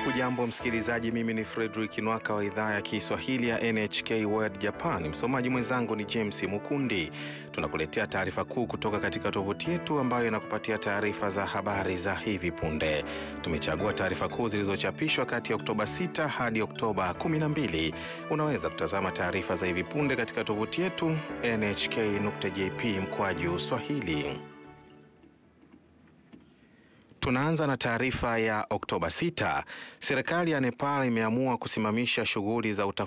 Hujambo msikilizaji, mimi ni Fredrick Nwaka wa idhaa ya Kiswahili ya NHK World Japan. Msomaji mwenzangu ni James Mukundi. Tunakuletea taarifa kuu kutoka katika tovuti yetu ambayo inakupatia taarifa za habari za hivi punde. Tumechagua taarifa kuu zilizochapishwa kati ya Oktoba 6 hadi Oktoba 12. Unaweza kutazama taarifa za hivi punde katika tovuti yetu nhk.jp mkwaju swahili. Tunaanza na taarifa ya Oktoba 6. Serikali ya Nepal imeamua kusimamisha shughuli za